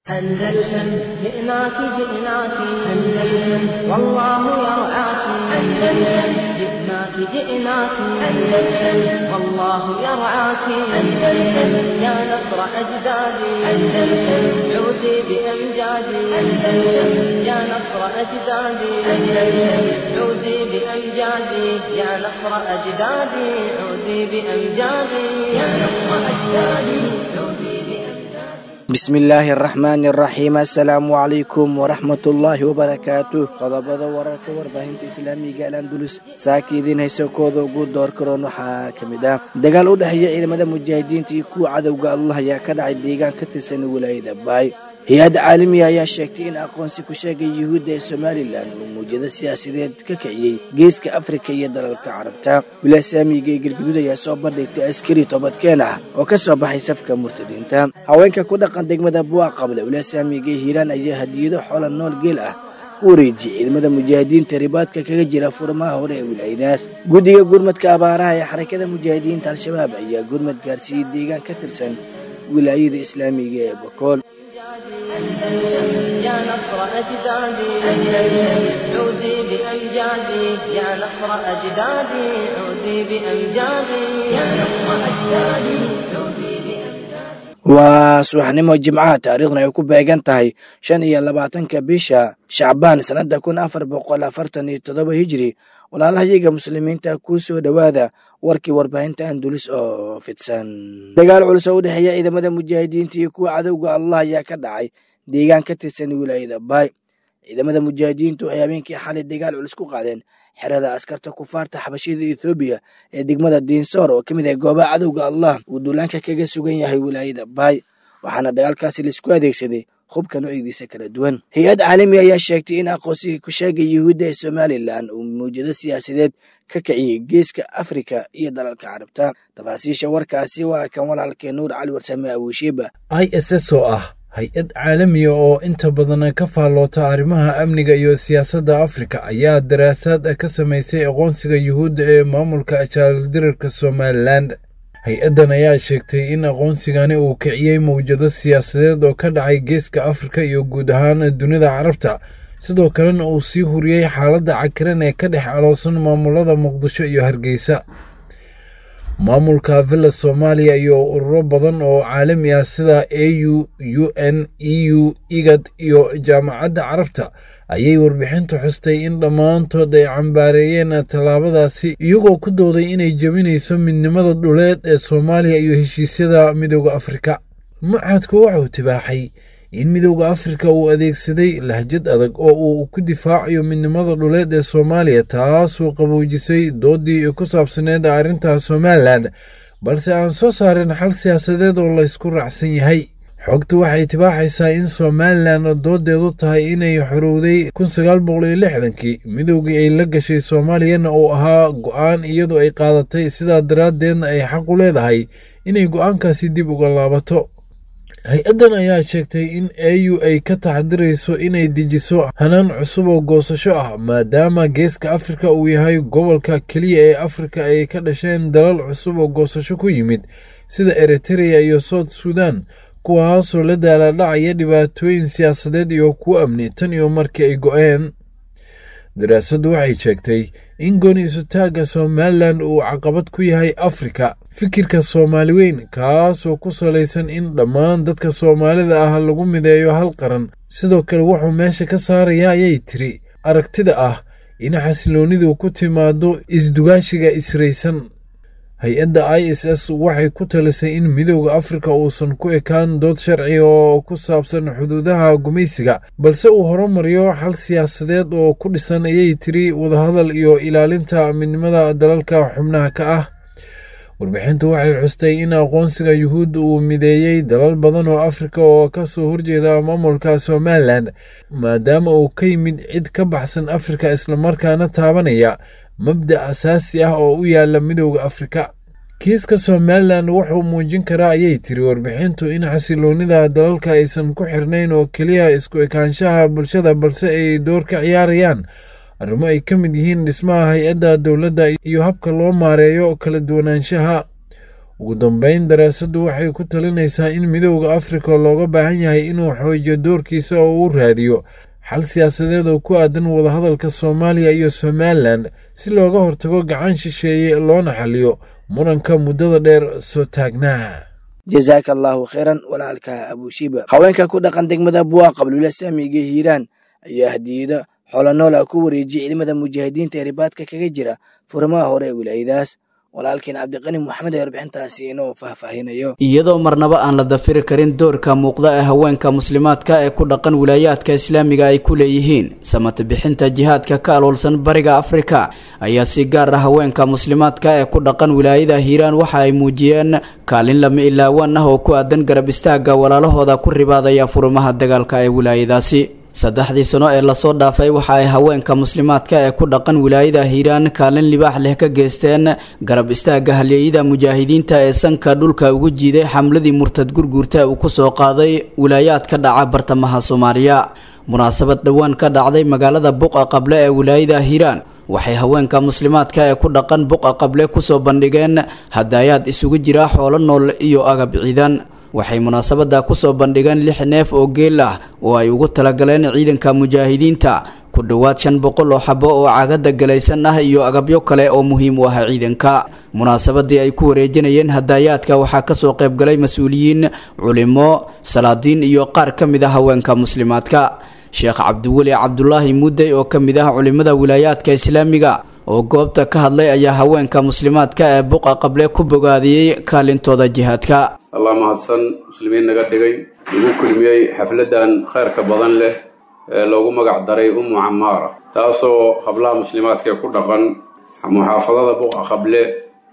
أندلسن جئناك جئناك أندلسن والله يرعاك أندلسن جئناك جئناك أندلسن والله يرعاك أندلسن يا نصر أجدادي أندلسن عودي بأمجادي أندلسن يا نصر أجدادي أندلسن عودي بأمجادي يا نصر أجدادي عودي بأمجادي يا نصر أجدادي عودي بأمجادي bismillaahi araxmaani araxiim assalaamu calaykum waraxmatullaahi wabarakaatu qodobada wararka warbaahinta islaamiga al andulus saaka idiin hayso kooda ugu door karoon waxaa ka mid ah dagaal u dhexeeya ciidamada mujaahidiinta iyo kuwa cadowga allah ayaa ka dhacay deegaan ka tirsan wilaayada baay hay-adda caalamiga ayaa sheegtay in aqoonsi ku sheegay yuhuudda ee somalilan uu muujado siyaasadeed ka kiciyey geeska afrika iyo dalalka carabta wilaaya saamiga ee galguduud ayaa soo bandhigtay askari toobadkeen ah oo ka soo baxay safka murtadiinta haweenka ku dhaqan degmada buuq qable wilaaya saamiga ee hiiraan ayaa hadiyado xoola nool geel ah ku wareejiyey ciidamada mujaahidiinta ribaadka kaga jira furmaha hore ee wilaayadaas guddiga gurmadka abaaraha ee xarakada mujaahidiinta al-shabaab ayaa gurmad gaarsiiyey deegaan ka tirsan wilaayada islaamiga ee bokool أندلسن يا نصر أجدادي أندلسن عودي بأمجادي يا نصر أجدادي عودي بأمجادي يا نصر أجدادي عودي بأمجادي waa subaxnimo jimcaha taariikhduna ay ku beegan tahay shan iyo labaatanka bisha shacbaan sannadda kun afar boqol afartan iyo toddoba hijiri walaalahayaga muslimiinta kuu soo dhowaada warkii warbaahinta andulis oo fidsan dagaal culus oo u dhexeeya ciidamada mujaahidiinta iyo kuwa cadowga allah ayaa ka dhacay deegaan ka tirsan wilaayada baay ciidamada mujaahidiintu waxay habeenkii xalay dagaal culus ku qaadeen xerada askarta kufaarta xabashida ethoobiya ee degmada diinsoor oo ka mid ah goobaha cadowga allah uu duulaanka kaga sugan yahay wilaayada baay waxaana dagaalkaasi laisku adeegsaday hubka noocyadiisa kala duwan hay-ad caalami ayaa sheegtay in aqoonsiga ku sheegay yuhuudda ee somalilan uu muujado siyaasadeed ka kiciyey geeska afrika iyo dalalka carabta tafaasiisha warkaasi waa kan walaalkee nuur cali warsame abuushiiba i s s oo ah hay-ad caalamiya oo inta badan ka faalloota arrimaha amniga iyo siyaasadda afrika ayaa daraasaad ka samaysay aqoonsiga yuhuudda ee maamulka jaaldirarka somalilan hay-addan ayaa sheegtay in aqoonsigani uu kiciyey mawjado siyaasadeed oo ka dhacay geeska afrika iyo guud ahaan dunida carabta sidoo kalena uu sii huriyey xaaladda cakiran ee ka dhex aloosan maamulada muqdisho iyo hargeysa maamulka villa soomaaliya iyo ururo badan oo caalami ah sida a u u n e u igad iyo jaamacadda carabta ayay warbixintu xustay in dhammaantood ay cambaareeyeen tallaabadaasi iyagoo ku dooday inay jebinayso midnimada dhuleed ee soomaaliya iyo heshiisyada midooda afrika mucadku waxauu tibaaxay in midowda afrika uu adeegsaday lahjad adag oo uu ku difaacayo midnimada dhuleed ee soomaaliya taasoo qaboojisay doodii ku saabsaneed arrinta somalilan balse aan soo saarin xal siyaasadeed oo laysku raacsan yahay xogtu waxay tibaaxaysaa in somalilan doodeedu tahay inay xorowday kun sagaal boqol iyo lixdankii midowgii ay la gashay soomaaliyana uu ahaa go-aan iyadoo ay qaadatay sidaa daraaddeedna ay xaq u leedahay inay go-aankaasi dib uga laabato hay-addan ayaa sheegtay in a u ay ka taxdirayso inay dejiso hanaan cusub oo goosasho ah maadaama geeska afrika uu yahay gobolka keliya ee afrika ay ka dhasheen dalal cusub oo goosasho ku yimid sida eritrea iyo south sudan kuwaasoo la daaladhacaya dhibaatooyin siyaasadeed iyo kuwo amni tan iyo markii ay go-een daraasaddu waxay sheegtay in gooni isutaagga somalilan uu caqabad ku yahay afrika fikirka soomaali weyn kaasoo ku salaysan in dhammaan dadka soomaalida ah lagu mideeyo hal qaran sidoo kale wuxuu meesha ka saaraya ayay tiri aragtida ah in xasiloonidu ku timaado isdugaashiga israysan hay-adda i s s waxay ku talisay in midowda afrika uusan ku ekaan dood sharci oo ku saabsan xuduudaha gumaysiga balse uu horumariyo xal siyaasadeed oo ku dhisan ayay tiri wadahadal iyo ilaalinta midnimada dalalka xubnaha ka ah warbixintu waxay xustay in aqoonsiga yuhuud uu mideeyey dalal badan oo afrika oo ka soo horjeeda maamulka somalilan maadaama uu ka yimid cid ka baxsan afrika islamarkaana taabanaya mabda asaasi ah oo u yaala midowda afrika kiiska somalilan wuxuu muujin karaa ayay tiri warbixintu in xasiloonida dalalka aysan ku xirnayn oo keliya isku ekaanshaha bulshada balse ay door ka ciyaarayaan arrimo ay ka mid yihiin dhismaha hay-adda dowladda iyo habka loo maareeyo kala duwanaanshaha ugu dambeyn daraasaddu waxay ku talinaysaa in midowda afrika looga baahan yahay inuu xoojiyo doorkiisa oo uu raadiyo xal siyaasadeed oo ku aadan wadahadalka soomaaliya iyo somalilan si looga hortago gacan shisheeye loona xaliyo muranka muddada dheer soo taagnaa jazaaka allaahu khayran walaalka abushiba haweenka ku dhaqan degmada buwa qablula saamiga hiiraan ayaa hadiyado xoolo nool ah ku wareejiyay ciidamada mujaahidiinta ee ribaadka kaga jira furimaha hore ee wilaayadaas walaalkiin cabdiqani moxamed ee warbixintaasi inuu faahfaahinayo iyadoo marnaba aan la dafiri karin doorka muuqda ee haweenka muslimaadka ee ku dhaqan wilaayaadka islaamiga ay ku leeyihiin samata bixinta jihaadka ka aloolsan bariga afrika ayaa si gaar ah haweenka muslimaadka ee ku dhaqan wilaayada hiiraan waxa ay muujiyeen kaalin lama ilaawaan ah oo ku aadan garab istaaga walaalahooda ku ribaadaya furimaha dagaalka ee wilaayadaasi saddexdii sano ee lasoo dhaafay waxa ay haweenka muslimaadka ee ku dhaqan wilaayada hiiraan kaalin libaax leh ka geysteen garab istaaga halyeeyada mujaahidiinta ee sanka dhulka ugu jiiday xamladii murtad gurguurta uu ku soo qaaday wilaayaad ka dhaca bartamaha soomaaliya munaasabad dhowaan ka dhacday magaalada buqa qable ee wilaayada hiiraan waxay haweenka muslimaadka ee ku dhaqan buqa qable kusoo bandhigeen hadaayaad isugu jira xoolo nool iyo agab ciidan waxay munaasabadda kusoo bandhigeen lix neef oo geel ah oo ay ugu talagaleen ciidanka mujaahidiinta ku dhowaad shan boqol oo xabo oo cagada galaysan ah iyo agabyo kale oo muhiim u ah ciidanka munaasabadii ay ku wareejinayeen hadaayaadka waxaa kasoo qaybgalay mas-uuliyiin culimo salaadiin iyo qaar ka mid ah haweenka muslimaadka sheekh cabdiweli cabdulaahi mudey oo ka mid ah culimada wilaayaadka islaamiga oo goobta ka hadlay ayaa haweenka muslimaadka ee buqa qable ku bogaadiyey kaalintooda jihaadka allah mahadsan muslimiin naga dhigay lagu kulmiyey xafladan khayrka badan leh ee loogu magac daray ummu camaara taasoo hablaha muslimaadka ee ku dhaqan muxaafadada buqa qable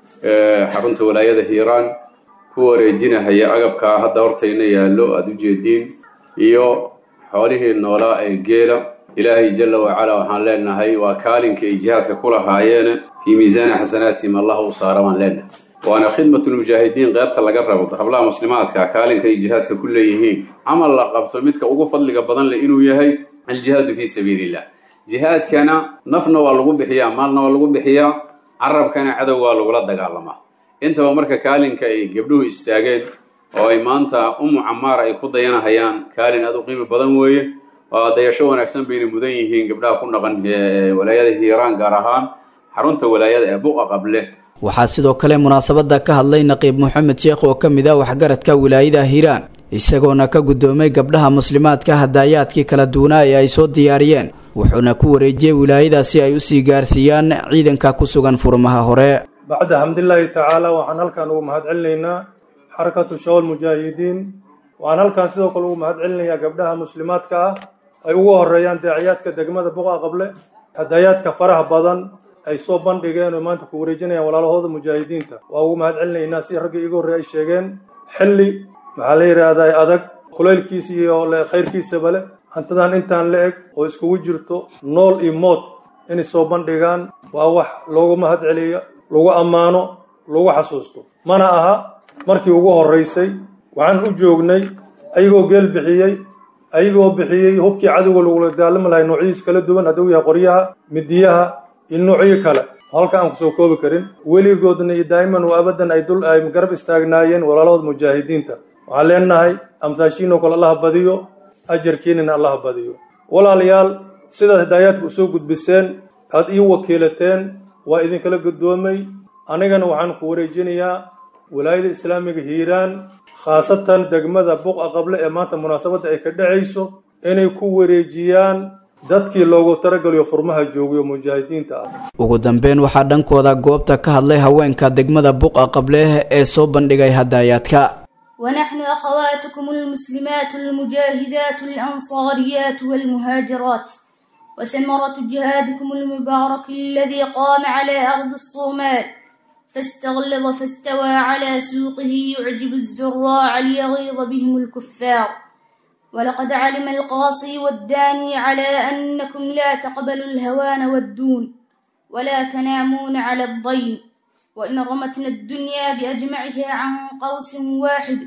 ee xarunta walaayada hiiraan ku wareejinahaya agabkaa hadda hortayna yaallo aada u jeediin iyo xoolihii noolaa ee geela ilaahay jalla wacala waxaan leenahay waa kaalinka ay jihaadka ku lahaayeen fii miisaani xasanaatihim allah u saara baan leenahay waana khidmatulmujaahidiin qeybta laga rabo hablaha muslimaadka kaalinka ay jihaadka ku leeyihiin camal la qabto midka ugu fadliga badan leh inuu yahay aljihaadu fii sabiilillah jihaadkana nafna waa lagu bixiyaa maalna waa lagu bixiyaa carabkana cadow waa lagula dagaalamaa intaba marka kaalinka ay gabdhuhu istaageen oo ay maanta ummu camaara ay ku dayanahayaan kaalin aad u qiimi badan weeye waa dayasho wanaagsan bayna mudan yihiin gabdhaha ku dhaqan walaayada hiiraan gaar ahaan xarunta walaayada ee buqa qable waxaa sidoo kale munaasabada ka hadlay naqiib moxamed sheekh oo ka mid ah waxgaradka wilaayada hiiraan isagoona ka guddoomay gabdhaha muslimaadka hadaayaadkii kala duwanaa ee ay soo diyaariyeen wuxuuna ku wareejiyey wilaayada si ay usii gaarsiiyaan ciidanka ku sugan furmaha hore bacda xamdilaahi tacaala waxaan halkan ugu mahad celinaynaa xarakatu shawal mujaahidiin waxaan halkan sidoo kale ugu mahad celinayaa gabdhaha muslimaadka ah ay ugu horeeyaan daaciyaadka degmada buqa qable hadaayaadka faraha badan ay soo bandhigeen oo maanta ku wareejinayaan walaalahooda mujaahidiinta waa ugu mahad celinaynaa si raggii iga horreey ay sheegeen xilli maxaa la yidhaahdaa adag kulaylkiisa iyo khayrkiisaba leh hantadan intaan la eg oo iskugu jirto nool iyo mood inay soo bandhigaan waa wax loogu mahad celiyo lagu ammaano lagu xasuusto mana aha markii ugu horraysay waxaan u joognay ayagoo geel bixiyey ayagoo bixiyey hubkii cadowga lagula daalami lahay noocyadiis kala duwan hadduu yahay qoryaha midiyaha iyo noocyo kale halka aan kusoo koobi karin weligoodna iyo daa'iman wa abadan ay dul ay garab istaagnaayeen walaalahooda mujaahidiinta waxaan leenahay amtaashiinoo kale allaha badiyo ajarkiinina allaha badiyo walaalayaal sidaad hidaayaadka usoo gudbiseen aad ii wakiilateen waa idinkala guddoomay anigana waxaan ku wareejinayaa walaayada islaamiga hiiraan khaasatan degmada buqa qable ee maanta munaasabadda ay ka dhacayso inay ku wareejiyaan dadkii loogu tarageliyo furmaha joogayo mujaahidiinta ah ugu dambeyn waxaa dhankooda goobta ka hadlay haweenka degmada buqa qable ee soo bandhigay hadaayaadka ونحن أخواتكم المسلمات المجاهدات الأنصاريات والمهاجرات وثمرة جهادكم المبارك الذي قام على أرض الصومال فاستغلظ فاستوى على سوقه يعجب الزراع ليغيظ بهم الكفار ولقد علم القاصي والداني على أنكم لا تقبلوا الهوان والدون ولا تنامون على الضيم وإن رمتنا الدنيا بأجمعها عن قوس واحد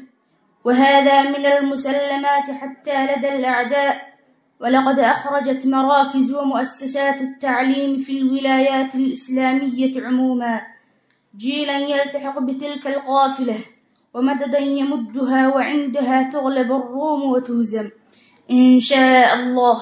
وهذا من المسلمات حتى لدى الأعداء ولقد أخرجت مراكز ومؤسسات التعليم في الولايات الإسلامية عموما جيلا يلتحق بتلك القافلة ومددا يمدها وعندها تغلب الروم وتهزم إن شاء الله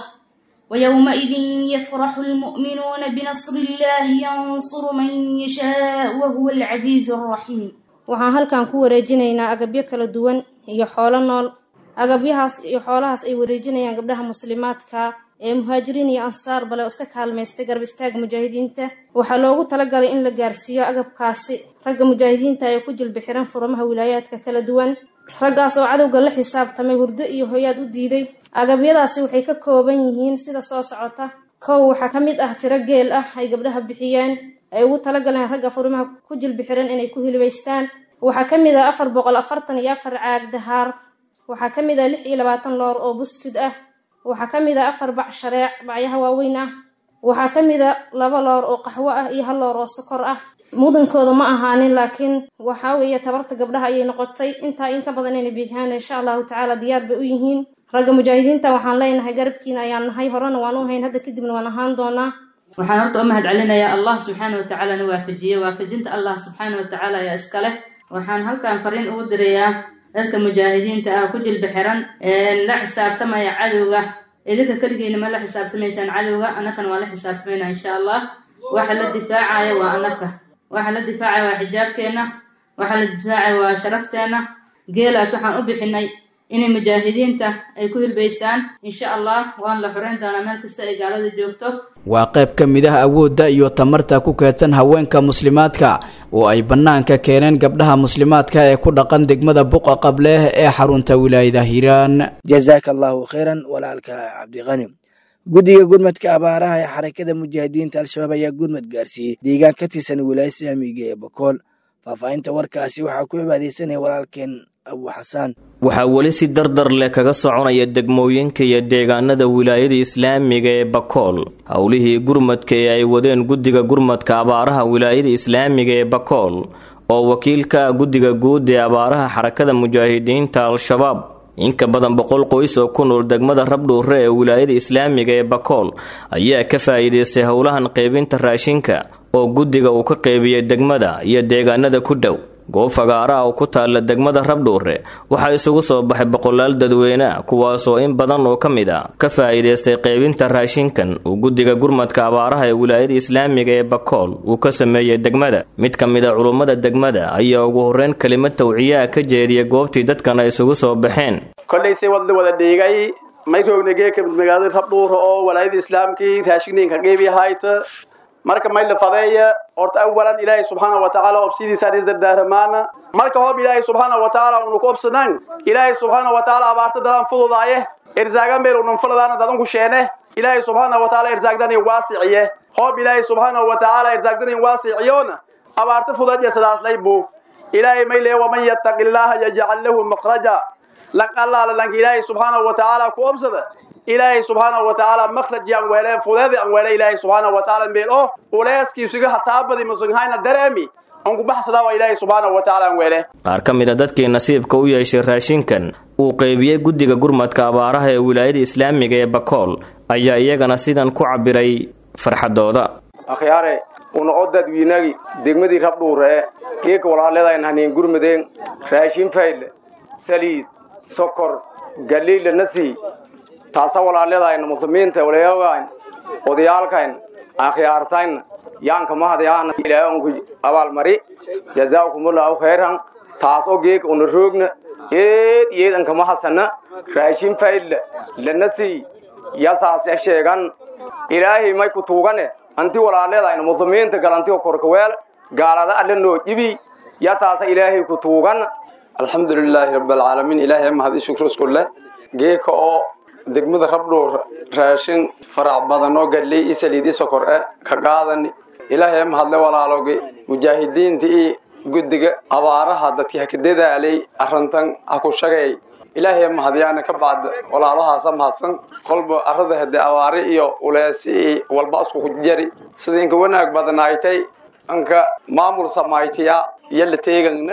ويومئذ يفرح المؤمنون بنصر الله ينصر من يشاء وهو العزيز الرحيم waxaan halkan ku wareejinaynaa agabyo kala duwan iyo xoolo nool agabyahaas iyo xoolahaas ay wareejinayaan gabdhaha muslimaadka ee muhaajiriin iyo ansaar bale oo iska kaalmaystay garab istaaga mujaahidiinta waxaa loogu talagalay in la gaarsiiyo agabkaasi ragga mujaahidiinta ee ku jilbi xiran furamaha wilaayaadka kala duwan raggaas oo cadowga la xisaabtamay hurdo iyo hoyaad u diiday agabyadaasi waxay ka kooban yihiin sida soo socota kow waxaa ka mid ah tiro geel ah ay gabdhaha bixiyeen ay ugu talagaleen ragga furimaha ku jilbi xiran inay ku hilibaystaan waxaa ka mid ah afar boqol afartan iyo afar caag dahaar waxaa ka mid ah lix iyo labaatan loor oo buskud ah waxaa ka mid ah afar bac shareec bacyaha waaweyn ah waxaa ka mid a laba loor oo qaxwo ah iyo hal loor oo sokor ah mudankooda ma ahaanin laakiin waxaa weeye tabarta gabdhaha ayay noqotay intaa in ka badan inay bixiyaan insha allahu tacaala diyaar bay u yihiin ragga mujaahidiinta waxaan leenahay garabkiina ayaan nahay horena waan u hayn hadda kadibna waan ahaan doonaa waxaan horta u mahad celinayaa allah subxaana wa tacaala na waafajiyey waafajinta allah subxaana wa tacaala ayaa iska leh waxaan halkan fariin ugu dirayaa dadka mujaahidiinta ah ku jilbi xiran la xisaabtamaya cadowga idinka keligiina ma la xisaabtamaysaan cadowga annakana waa la xisaabtamaynaa insha allah waxa la difaacaya waa annaka waxa la difaacaya waa xijaabkeenna waxa la difaacaya waa sharafteenna geelaas waxaan u bixinay inay mujaahidiinta ay ku hilbaystaan insha allah waan la xoreyn doonaa meel kasta ay gaalada joogto waa qayb ka mid ah awoodda iyo tamarta ku keedsan haweenka muslimaadka oo ay bannaanka keeneen gabdhaha muslimaadka ee ku dhaqan degmada buqa qableh ee xarunta wilaayada hiiraan jazaaka allahu khayran walaalka cabdiqani guddiga gurmadka abaaraha ee xarakada mujaahidiinta al-shabaab ayaa gurmad gaarsiiyey deegaan ka tirsan wilaaya islaamiga ee bakool faahfaahinta warkaasi waxaa ku cibaadeysanaya walaalkeen abu xasaan waxaa weli si dardar leh kaga soconaya degmooyinka iyo deegaanada wilaayada islaamiga ee bakool howlihii gurmadka ee ay wadeen guddiga gurmadka abaaraha wilaayada islaamiga ee bakool oo wakiilka ah guddiga guud ee abaaraha xarakada mujaahidiinta al-shabaab inka badan boqol qoys oo ku nool degmada rabdhuure ee wilaayada islaamiga ee bakool ayaa ka faa'iidaystay howlahan qaybinta raashinka oo guddiga uu ka qaybiyey degmada iyo deegaanada ku dhow goob fagaaraha oo ku taalla degmada rabdhuure waxaa isugu soo baxay boqolaal dadweyne kuwaasoo in badan oo ka mid a ka faa'iidaystay qaybinta raashinkan uu guddiga gurmadka abaaraha ee wilaayada islaamiga ee bakool uu ka sameeyey degmada mid ka mid a culummada degmada ayaa ugu horreyn kelimad tawciyaha ka jeediyay goobtii dadkan ay isugu soo baxeen kollayse wadla wada dhiigay mayrognagee kamid magaalada rabdhuure oo walaayada islaamkii raashinninka qeybiyahaayta marka may la fadeeya horta awalan ilaahay subxaana wa tacaala obsidiisaan isdardaaramaana marka hoob ilaahay subxaana wa tacaala unu ku obsanan ilaahay subxaana wa tacaala abaarta dadaan fududaaye erzaagan meel unun fuladaana dadanku sheene ilaahay subxaana wa tacaala erzaagdanin waasiciye hoob ilaahay subxaana wa tacaala erzaagdanin waasiciyoona abaarta fudadiya sidaaslay buu ilaahay may lee waman yattaqi illaaha yajcal lahu makhraja lan allaala lanka ilaahay subxaana wa tacaala ku obsada ilaahay subxaana wa tacaala makhraj yaan weele fudeedi aan weele ilaahay subxaana wa tacaala meel oo uleeskiisuga hataabadi musunghayna dareemi aan ku baxsadaa waa ilaahay subxaana wa tacaala aan weele qaar ka mid a dadkii nasiibka u yeeshay raashinkan uu qaybiyey guddiga gurmadka abaaraha ee wilaayada islaamiga ee bakool ayaa iyagana sidan ku cabbiray farxadooda akhyaare una odadwiinagi degmadii rabdhuure geeka walaaleedayn haniin gurmadeen raashin fayle saliid sokor galiila nasii taasa walaaleedayna muslimiinta walayaagayn odayaalkayn akhyaartayn yaanka mahadyaana ilaahanku abaalmari jazaakumullahu khayran taasoo geeka una roogna eed yeedanka mahasana raashin fayle lanasii yasaas sheegan ilaahay may ku tuugane anti walaaleedayna muslimiinta galantiyo korkaweel gaalada alle noo ibi yataasa ilaahay ku tuugan alxamdulilaahi rabbilcaalamiin ilaahay mahad i shukru isku leh geeka oo degmada rabdhuur raashin farac badan oo gadley i saliid i sokor e ka qaadani ilaahay mahadle walaaloogi mujaahidiinta i guddiga abaaraha dadkii haka dadaalay arrintan ha ku shagay ilaahay mahadyaana ka bacda walaalahaasa mahadsan kolba arrada hade abaari iyo uleesi i walba isku ku jari sida inka wanaag badanaaytay anka maamul samaytiya iyo la teegangna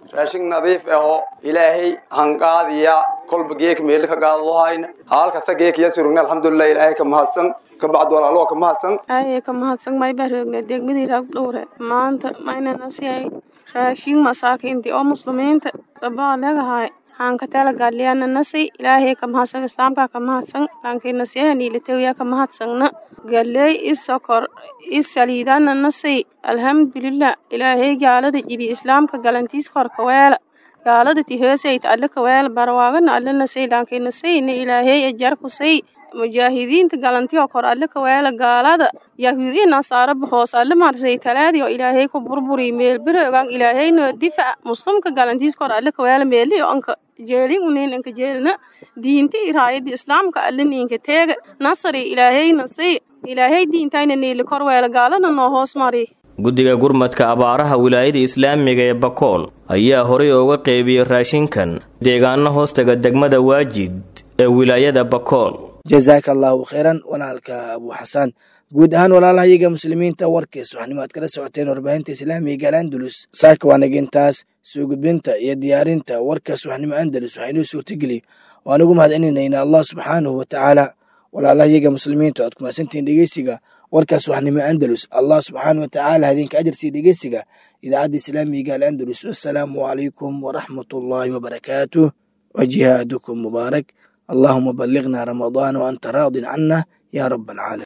raashin nadiif ahoo ilaahay hanqaadiya kolba geek meeli ka qaadadoohayna halkasta geek iya surugna alxamdulilah ilaahay ka mahadsan kabacd walaaloo ka mahadsan aye ka mahadsan may baroogna degmadii rag dhowre maanta maynana siyay raashin masaakiintii oo muslimiinta dabaa legahay hanka tala galiyana nasi ilaahay ka mahadsan islaamka ka mahadsan lankina siyahanilitawiya ka mahadsanna galey isokor isaliidana nasi alhamdulilah ilaahay gaalada jibi islaamka galantiis korka weela gaalada ti hoosayt alle ka weela barwaagana alle nasay lankina sayna ilaahay ajarku say mujaahidiinta galantiyo kor alle ka weela gaalada yahuudiya nasaaraba hoos alle marsay talaadiyo ilaahay ku burburi meelbirogan ilaahayno difac muslimka galantiis kor alle ka weela meeliyo anka jeelin unin anka jeelina diinta iraayada islaamka alle ninka teega nasari ilaahayna say ilaahay diintayna niili kor weela gaalana noo hoos mari guddiga gurmadka abaaraha wilaayada islaamiga ee bakool ayaa horay ooga qeybiyey raashinkan deegaano hoostaga degmada waajid ee wilaayada bakool jazaaka allaahu khayran walaalka abuu xasaan guud ahaan walaalahayaga muslimiinta warkiis waxnimo aad kala socoteen warbaahinta islaamiga al'andalus saaka waa nagintaas soo gudbinta iyo diyaarinta warkaas waxnimo andalus waxaa inoo suurtageliy waan ugu mahadcelinayna allah subxaanahu watacaala walaalahayaga muslimiinta aad kumaadsantihiin dhegeysiga warkaas waxnimo andalus allah subxaana watacaala idinka ajarsii dhegeysiga idaacadda islaamiga al'andalus wassalaamu calaykum waraxmatullaahi wabarakaatuh wajihaadukum mubaarak اللهم بلغنا رمضان وأنت راض عنا يا رب العالمين